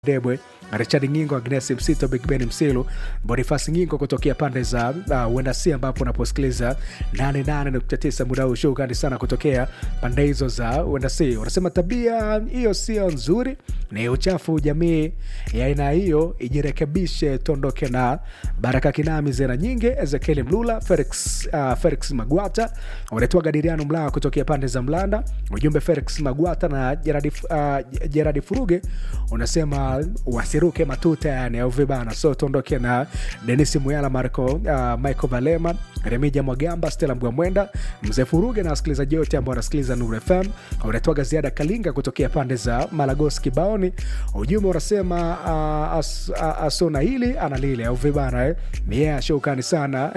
Debwe, Richard Ngingo, Agnes Msito, Big Ben Msilu, Bonifasi Ngingo kutokea pande za uh, Wendasi ambapo unaposikiliza 88.9 muda huu. Shukrani sana kutokea pande hizo za Wendasi. Unasema tabia hiyo sio nzuri, ni uchafu. Jamii ya aina hiyo ijirekebishe, tuondoke na Baraka Kinami, Zena Nyingi, Ezekiel Mlula, Felix, uh, Felix Magwata, unatoa Gadiriano Mlaa kutokea pande za Mlanda. Ujumbe Felix Magwata na Gerard, uh, Gerard Furuge unasema wasiruke matuta yani au vibana. So tuondoke na Denis Muyala, Marco uh, Michael Valema, Remija Mwagamba, Stella Mgwamwenda, Mzee Furuge na wasikilizaji wote ambao wanasikiliza Nuru FM. Unatoaga ziada Kalinga kutokea pande za Malagos Kibaoni. Ujumbe unasema uh, as, uh, asona hili ana lile au vibana eh? Yeah, shukrani sana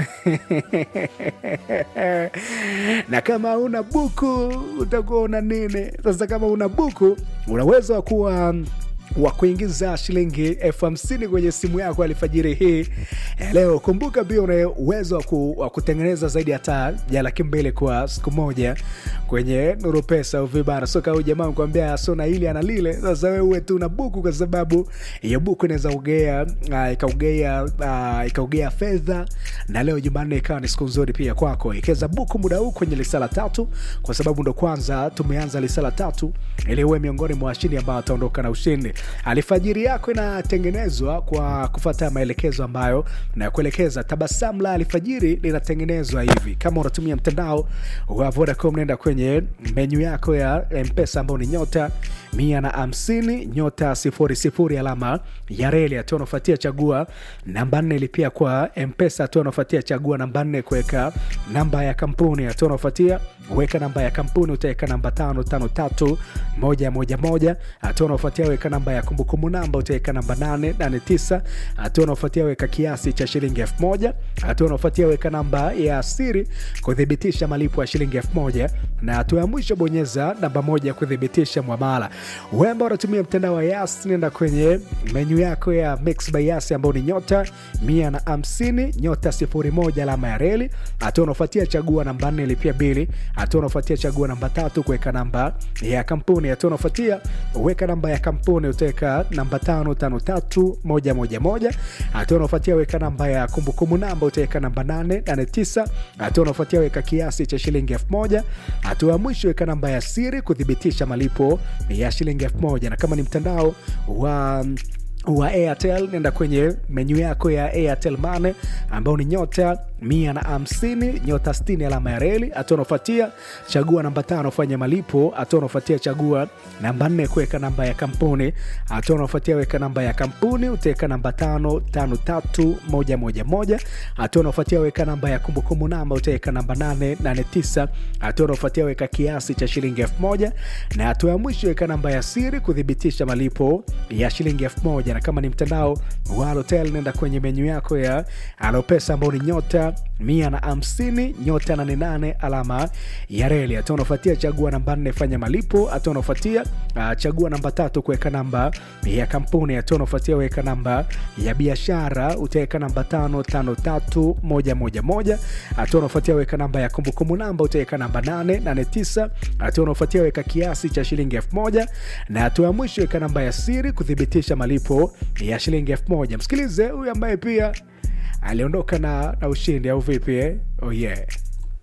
na kama una buku utakuwa una nini sasa? Kama una buku una uwezo wa kuwa wa kuingiza shilingi elfu hamsini kwenye simu yako alfajiri hii leo. Kumbuka pia una uwezo wa ku, wa kutengeneza zaidi hata ya laki mbili kwa siku moja kwenye Nuru Pesa au vibara. So kama jamaa kwambia sona hili ana lile, sasa wewe uwe tu na buku, kwa sababu hiyo buku inaweza ugea uh, ikaugea uh, ikaugea fedha, na leo Jumanne ikawa ni siku nzuri pia kwako. Ikeza buku muda huu kwenye lisala tatu, kwa sababu ndo kwanza tumeanza lisala tatu, ili uwe miongoni mwa washindi ambao wataondoka na ushindi. Alfajiri yako inatengenezwa kwa kufata maelekezo ambayo nakuelekeza. Tabasamu la alfajiri linatengenezwa hivi. Kama unatumia mtandao wa Vodacom, nenda kwenye menyu yako ya Mpesa ambao ni nyota mia na hamsini nyota sifuri sifuri alama ya reli. Hatua unafuatia chagua namba nne, lipia kwa Mpesa. Hatua unafuatia chagua namba nne, kuweka namba ya kampuni. Hatua unafuatia weka namba ya kampuni, utaweka namba tano tano tatu moja moja moja. Hatua unafuatia weka namba ya kumbukumbu namba, utaweka namba nane nane tisa. Hatua unafuatia weka kiasi cha shilingi elfu moja. Hatua unafuatia weka namba ya siri kuthibitisha malipo ya shilingi elfu moja, na hatua ya mwisho bonyeza namba moja kuthibitisha mwamala. Wemba unatumia mtandao wa Yas, nenda kwenye menyu yako ya Mix by Yas ambao ni nyota mia na hamsini nyota sifuri moja alama ya reli. Hatua unafuatia chagua namba nne, lipia bili. Hatua unafuatia chagua namba tatu, kuweka namba ya kampuni. Hatua unafuatia weka namba ya kampuni, utaweka namba tano tano tatu moja moja moja. Hatua unafuatia weka namba ya kumbukumbu namba, utaweka namba nane nane tisa. Hatua unafuatia weka kiasi cha shilingi elfu moja. Hatua ya mwisho weka namba ya siri kuthibitisha malipo ya shilingi elfu moja. Na kama ni mtandao wa wa Airtel nenda kwenye menyu yako ya Airtel Money ambao ni nyota mia na hamsini nyota sitini alama ya reli. Hatua unafuatia chagua namba tano fanya malipo. Hatua unafuatia chagua namba nne kuweka namba ya kampuni. Hatua unafuatia weka namba ya kampuni, utaweka namba tano tano tatu moja moja moja. Hatua unafuatia weka namba ya kumbukumbu namba, utaweka namba nane nane tisa. Hatua unafuatia weka kiasi cha shilingi elfu moja na hatua ya mwisho weka namba ya siri kuthibitisha malipo ya shilingi elfu moja na kama ni mtandao wa Halotel nenda kwenye menyu yako ya Alopesa ambao ni nyota mia na hamsini nyota nane nane alama ya reli. Hatua unafuatia chagua namba nne fanya malipo. Hatua unafuatia uh, chagua namba tatu kuweka namba ya kampuni. Hatua unafuatia weka namba ya biashara, utaweka namba tano tano tatu moja moja moja. Hatua unafuatia weka namba ya kumbukumbu namba, utaweka namba nane nane tisa. Hatua unafuatia weka kiasi cha shilingi elfu moja na hatua ya mwisho weka namba ya siri kuthibitisha malipo ya shilingi elfu moja. Msikilize huyu ambaye pia aliondoka na, na ushindi au vipi eh? Oh yeah.